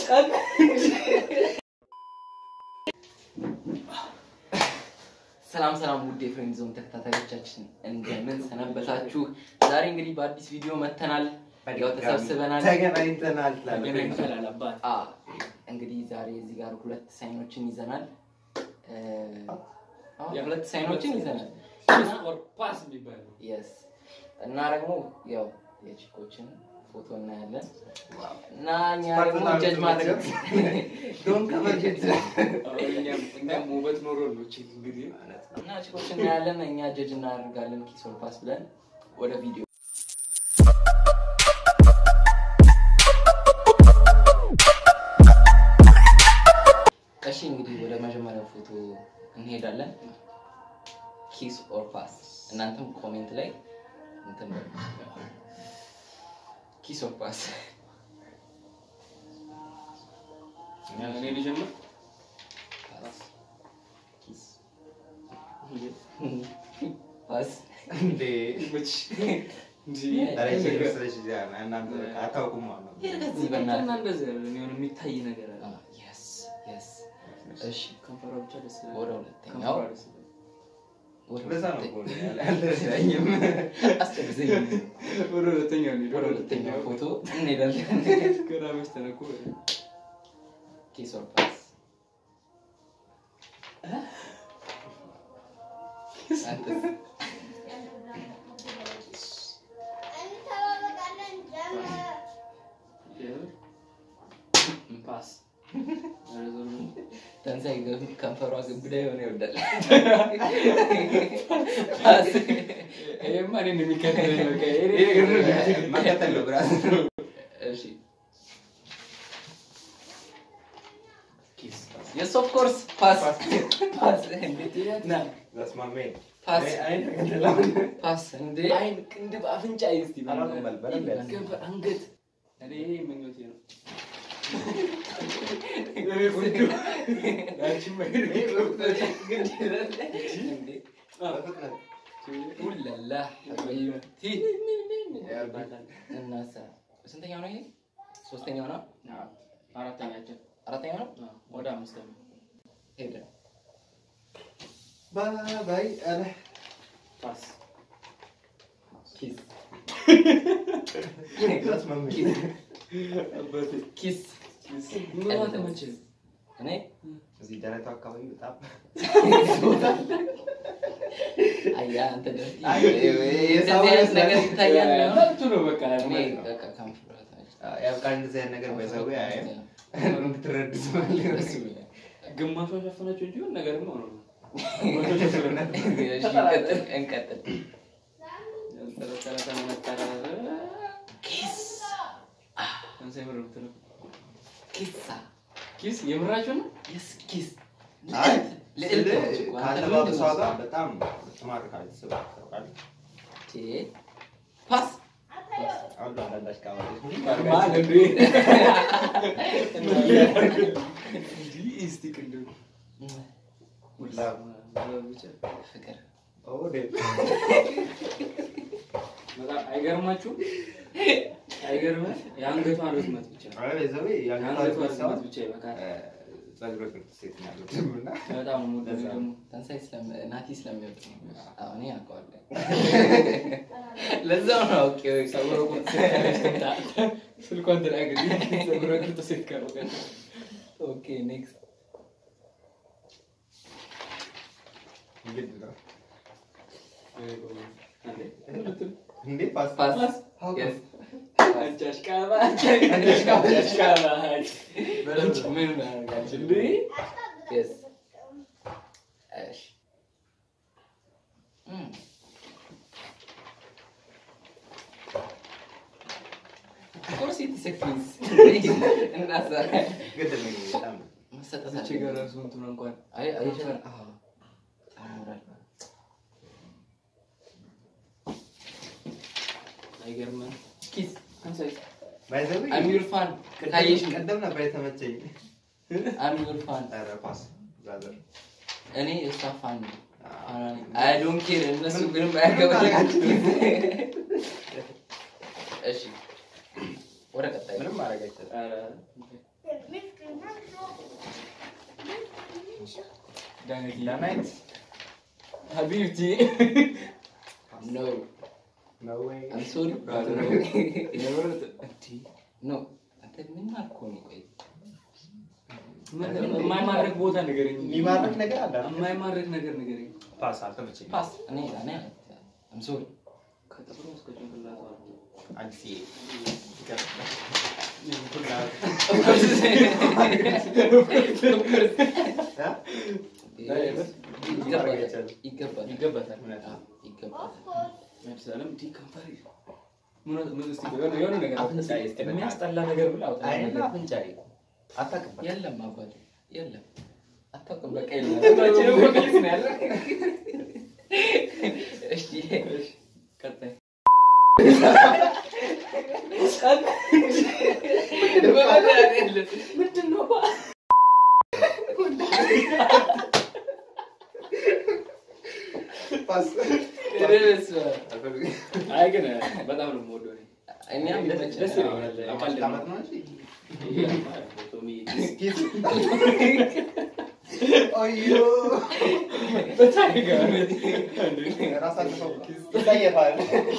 ሰላም ሰላም ውድ የፍሬንድ ዞን ተከታታዮቻችን እንደምን ሰነበታችሁ? ዛሬ እንግዲህ በአዲስ ቪዲዮ መተናል። ያው ተሰብስበናል። ተገናኝተናል ትላለህ። ተገናኝተናል አባት አ እንግዲህ ዛሬ እዚህ ጋር ሁለት ሳይኖችን ይዘናል። እ፣ አዎ፣ ሁለት ሳይኖችን ይዘናል። ኦር ፓስ የሚባለው የስ እና ደግሞ ያው የቺኮችን ፎቶ እናያለን እና እኛ ደግሞ ጀጅ ማድረግ ዶን ከመርጀት አሁን እኛም እኛም ውበት ኖሮ ነው እቺ እንግዲህ እና ቺኮች እናያለን። እኛ ጀጅ እናደርጋለን ኪስ ኦር ፓስ ብለን ወደ ቪዲዮ እሺ እንግዲህ ወደ መጀመሪያው ፎቶ እንሄዳለን። ኪስ ኦር ፓስ። እናንተም ኮሜንት ላይ እንትን በሉ። ኪስ ኦር ፓስ። እኔ ልጀምር ኪስ ፓስ። እንዴ ይመችሽ እንጂ ኧረ ይሄ መሰለሽ እዚያ እናንተ በቃ አታውቁም ማለት ነው። እዚህ በእናትህ እና እንደዚህ ያለ የሆነ የሚታይ ነገር አለ አ፣ yes yes። እሺ ከንፈሯ ብቻ ደስ ይላል። ወደ ሁለተኛው ከንፈሯ ደስ ይላል። ወደ ለዛ ነው ሁለተኛው እኮ ያለ- አልተረዳኝም። አስጨርሰኝ። ወደ ሁለተኛው እንሂድ። ወደ ሁለተኛው ፎቶ እንሄዳለን። ገና መች ተነኩ። ኪስ ኦር ፓስ። አንተስ? ፓስ ኧረ ዞር በል። ተንሳይ ገብ- ከንፈሯ ግብዳ የሆነ ይወዳል። ፓስ። ይሄማ እኔን የሚከተለኝ በቃ ይሄ ይሄ ነገር ነው። መከተል ነው ብራስ እሺ ኪስ የስ ኦፍ ኮርስ ፓስ ፓስ እንዴት ና ዘስማሜ ፓስ አይን ተከተላም ፓስ እንዴ አይን፣ ቅንድብ፣ አፍንጫ እስቲ አላውቅም በል በደንብ ያዝ። ከንፈር፣ አንገት እኔ ይሄ ምኞቴ ነው። በፍጥነት ውለላ እናሳ ስንተኛው ነው ይሄ? ሶስተኛው ነው? አራተኛችን አራተኛው ነው? ወደ አምስተኛ ሄደ። ባይ ባይ አለ ፓስ ኪስ ዘስማሜ ኪስ ምን ተመቸህ? እኔ እዚህ ደረቱ አካባቢ በጣም አያ አንተ ደስ አይ፣ እንደዚህ አይነት ነገር ይታያል ነው። መብቱ ነው በቃ እኔ ማለት ነው። በቃ ከንፈራታች ያብቃል እንደዚህ አይነት ነገር በሰው አያየም እንድትረዱ ስፈልግ ደስ ይላል። ግማሿ ሸፈነችው እንጂ የሆነ ነገርማ ሆኖ ነው። እሺ፣ እንቀጥል እንቀጥል። ያልጠረጠረ ተመነጠረ። ኪስ ተንሳይ ብር ብትለው ኪሳ ኪስ የምራችሁ ነው? የስ ኪስ አይ ልዕልት ስልህ ነች እኮ። አንተ ከአለባበሷ ምንድን ነው? ጋር በጣም ትማርካለች። ስባ ታውቃለህ? ቼ ፓስ አሉ አንዳንድ አሽቃባጮች ማን እንዴ? እንጂ እስቲ ቅንድብ ሁላ ብቻ ፍቅር ኦዴ በጣም አይገርማችሁም? አይገርምም? የአንገቷን ርዝመት ብቻ አይ ዘዌ የአንገቷ ያንገቷ ርዝመት ብቻ ይበቃል። ጸጉረ ቅርጽ ሴት ነው ያሉትም እና በጣም ነው የምወደው ለዛ ነው። ደግሞ ተንሳይ ስለም ናቲ ስለሚወድ ነው። አዎ እኔ አውቀዋለሁ። ለዛው ነው አውቄው ፀጉረ ቁርጥ ሴት ካለች ትምጣ። ስልኳን ትላክልኝ። ፀጉረ ቁርጥ ሴት ካለው ቀን ኦኬ ኔክስት ግድ ነው አንዴ ሁለቱም እንዴ ፓስ ፓስ አውቀው። የስ አንቺ አሽቃባጭ አንቺ አሽቃባጭ ምን እናደርጋለን? እንዴ የስ እሺ እም ኮርስ ኢትስ ኤ ኪስ እናሳ ግድ ነው በጣም መሰጠት እቺ ጋር እራሱ እንትኑ እንኳን አይ አይ አዎ ታምራል አይገርምም? ኪስ አንሳይ ባይ ዘዌ አም ዩር ፋን ካየሽ ቀደም ነበር የተመቸኝ አም ዩር ፋን ኧረ ፓስ ዛዘር እኔ እሷ ፋን ነኝ አይ ዶንት ኬር እነሱ ምንም አያገባቸው እሺ ወደ ቀጣይ ምንም ማድረግ አይቻልም ኧረ ዳናይት ዳናይት ሀቢብቲ ኖ ነው ወይ? አም ሶሪ የምርጥ ኖ አንተ ምን አልኩህ ነው? ቆይ የማይማርክ ቦታ ንገረኝ። የሚማርክ ነገር አለ አይደል? የማይማርክ ነገር ንገረኝ። ፓስ አልተመቸኝም። ፓስ እኔ እኔ አም ሶሪ ከጥፍሩ እስከ ጭንቅላቱ አለ። አዲስ ይቀጥላል። ይገባል ይገባል ይገባታል። እውነት ነው። ይገባታል። ለምሳሌ እንዲህ ከንፈር ምን- ምን እስቲ የሆነ የሆነ ነገር አፍንጫ እስቲ በቃ። የሚያስጠላ ነገር ብለህ አውጣ። አይንና ነገር አፍንጫዬ አታውቅም። የለም አባቴ የለም አታውቅም። በቃ የለም። ሁላችንም በግልጽ ነው ያለ። እሺ ቀጣይ ምንድን ነው? ፓስ አልፈልግም። አይ ግን በጣም ነው የምወደው እኔ። እኛም ደስ ደስ ይለኛል። ለማስቀመጥ ነው እንጂ ፎቶ ሚ- ጌቱ። አዮ በታሪክ ጋር ራሳቸው ሰው ይጠየፋል።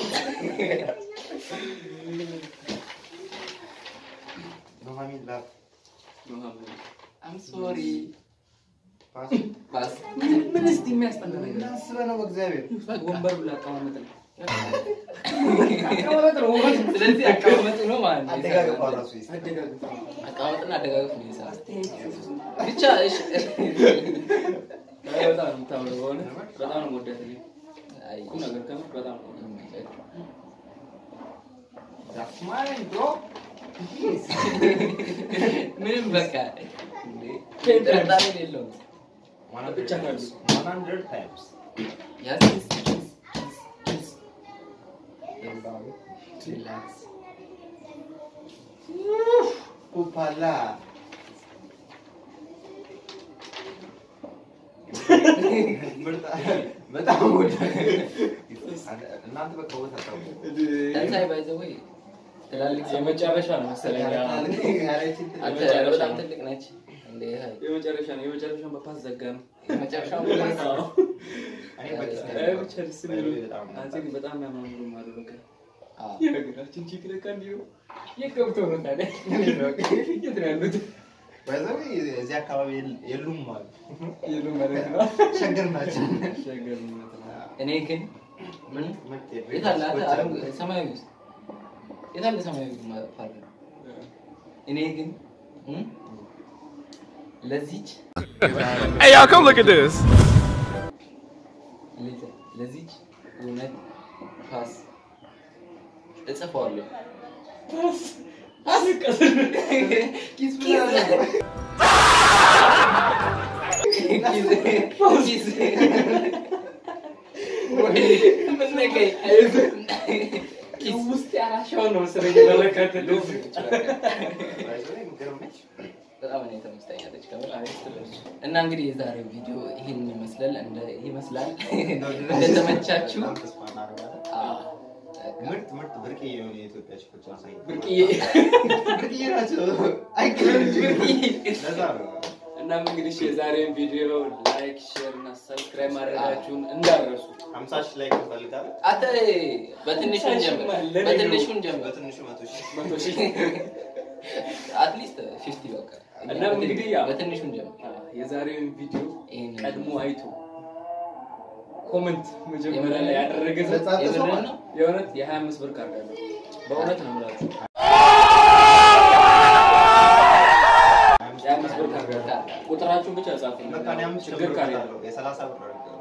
ኑሐሚን ላፍ መሐመድ አም ሶሪ ፓስ ፓስ ምን እስቲ የሚያስጠላ ነገር ምን አስበህ ነው በእግዚአብሔር? ወንበር ብላ አቀማመጥ ነው። ስለዚህ አቀማመጡ ነው ማለት ነው። አደጋገፏ ራሱ ይስ አደጋግፍ አቀማመጥና አደጋገፍ ነው የሰራው። ብቻ እሺ አይ በጣም ነው የምታምረው በሆነ በጣም ነው የምወዳት እኔ። አይ ቁም ነገር ከምር በጣም ነው That's mine, bro. ምንም በቃ እንዴ ቴን ታይምስ። ጥርጣሬ የሌለው ነው። ብቻ ካሉ 100 times. ያዝ ሪላክስ ኩፓላ በጣም ወደ እናንተ በቃ ቦታ ታውቁ ተንሳይ ባይ ዘ ወይ ትላልቅ ሰው የመጨረሻ ነው መሰለኝ። አንተ በጣም ትልቅ ነች እንዴ ሀይ የመጨረሻ ነው። የመጨረሻውን በፓስ ዘጋ ነው። የመጨረሻው አይ ብቻ ደስ የሚሉ አንተ ግን በጣም የሚያማምሩ አሉ። በቃ አዎ የሀገራችን ቺክ ለካ እንዲሁ የት ገብተው ነው ታዲያ? የት ነው ያሉት? እዚህ አካባቢ የሉም ማለት የሉም ማለት ነው። ሸገር ናቸው። ሸገር ማለት ነው። እኔ ግን ምን የት አለ አንተ አረንጓዴ ሰማያዊ ውስጥ የት አለ ሰማያዊ ፓርክ እኔ ግን እም? ለዚች Hey, y'all, come look at this. ለ- ለዚች እውነት ፓስ እጽፈዋለሁ። ኪስ ኪስ ምን ነገኝ? ኪስ ውስጥ ያላሻውን ነው መሰለኝ የመለከትልህ። በጣም ነው የተመችታኛለች ከምር እና እንግዲህ የዛሬው ቪዲዮ ይህን ይመስላል እንደ ይመስላል እንደተመቻችሁ አዎ፣ ምርጥ ምርጥ ብርቅዬ የሆኑ የኢትዮጵያ ችኮች አሳይ ብርቅዬ ብርቅዬ ናቸው። አይገርም ለዛ ነው እናም እንግዲህ የዛሬውን ቪዲዮ ላይክ፣ ሼር እና ሰብስክራይብ ማድረጋችሁን እንዳረሱ። ሀምሳ ሺህ ላይ እንፈልጋለን። አንተ በትንሹ እንጀምር በትንሹ እንጀምር በትንሹ መቶ ሺህ መቶ ሺህ አትሊስት ፊፍቲ በቃ እናም እንግዲህ ያው በትንሹ እንጀምር የዛሬውን ቪዲዮ ይሄን ቀድሞ አይቶ ኮመንት መጀመሪያ ላይ ያደረገ ሰው ነጻ ሰው የምርህን ማለት ነው? የእውነት የ25 ብር ካርድ አለው። በእውነት ነው የምላችሁ የ25 ብር ካርድ አለው። ቁጥራችሁን ብቻ ጻፉ። በቃ እኔ አምስት ችግር ጨምር ካለ እላለሁ። የሰላሳ ብር አድርገው።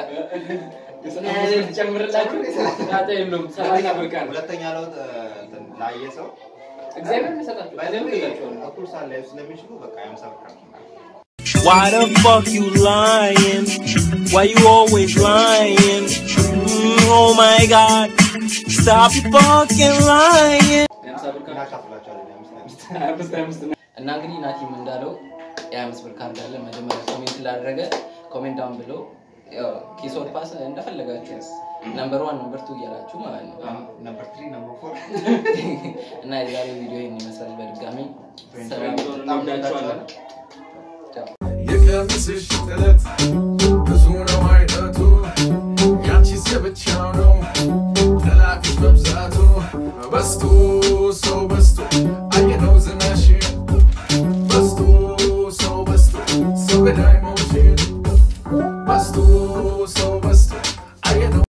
ጨምርላችሁ ጣጣ የለውም። ሰላሳ ብር ካርድ ሁለተኛ ለውጥ እንትን ላየ ሰው እግዚአብሔር ይሰጣችሁ። ባይዘዌ ይሰጣችኋል። እኩል ሰዓት ላይ ስለሚችሉ በቃ የሀምሳ ብር ካርድ ነው። Why the fuck you lying? Why you always lying? Mm, oh my god. Stop fucking lying. የሀምሳ ብር ካርድ እናካፍላቸዋለን የአምስት አምስት ሀያ አምስት ሀያ አምስት ነው። እና እንግዲህ ናቲም እንዳለው የአምስት ብር ካርድ አለ። መጀመሪያ ኮሜንት ላደረገ ኮሜንት ዳውን ብሎ ያው ኪስ ኦር ፓስ እንደፈለጋችሁ ነምበር ዋን ነምበር ቱ እያላችሁ ማለት ነው ነምበር ትሪ ነምበር ፎር እና የዛሬ ቪዲዮ ይህን ይመስላል በድጋሚ ሰላም ፍሬንዶን እንወዳችኋለን። ቻው የቀሚስሽ ጥለት ብዙ ነው አይነቱ ያንቺስ የብቻው ነው ጠላፊሽ መብዛቱ በስቶ ሰው በስቶ አየነው ዝናሽ በስቶ ሰው በስቶ ሰው ገዳይ